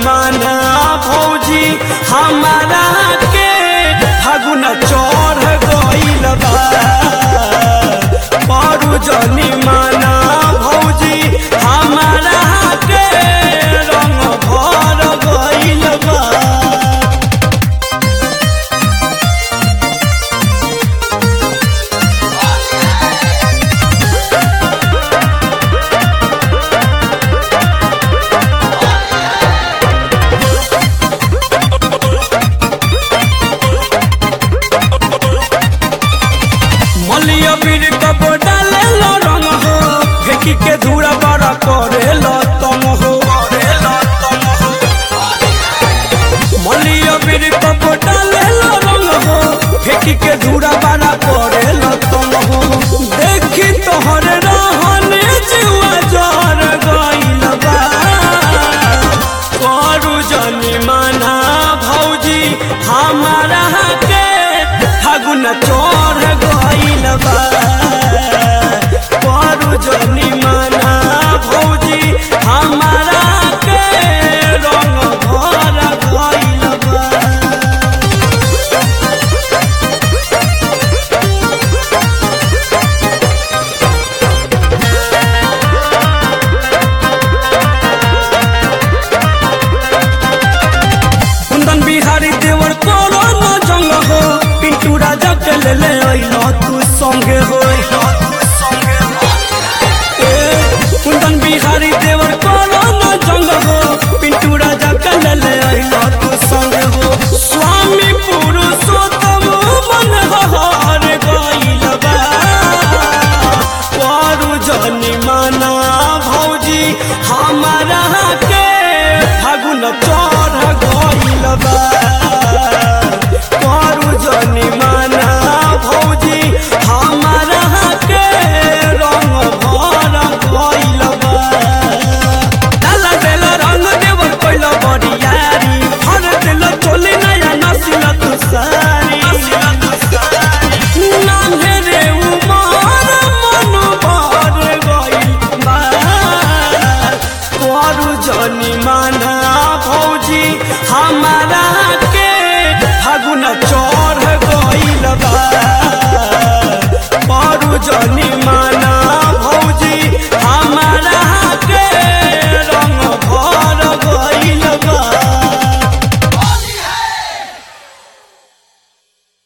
माना भौजी हमारा के फागुन चढ़ गइल बा पारू जनी माना भौजी हमारा के रंग भर गइल बा मलिया बीर कब डाले लो रंग हो फेंकी के धूरा बड़ा करे लो तम हो मलिया बीर कब डाले लो रंग हो फेंकी के धूरा बड़ा करे लो तम हो देखी तोहर रहने जीवा जर गइल बा करू जनी माना भौजी हमारा के फागुन चढ़ गइल बा करू जनी माना भौजी हमारा के रंग भर गइल बा कुंदन बिहारी देवर कोनो न जंग हो पिंटू राजा के ले ले अइलो तू संगे हो ए, कुंदन बिहारी देवर कोनो न जंग हो पिंटू राजा के ले ले अइलो तू संगे हो स्वामी पुरुषोत्तम मन हर गइल बा पारू जनी माना भौजी हमारा के फागुन चढ़ गइल बा पारू जनी माना भौजी हमारा के रंग भर गइल बा डाला देला रंग देवर कइल बरियारी हर दिल चोली नया नसिल तू सारी नान्हे रे उमर मन भर गइल बा करू जनी माना भौजी हमारा के फागुन चढ़ गइल बा करू जनी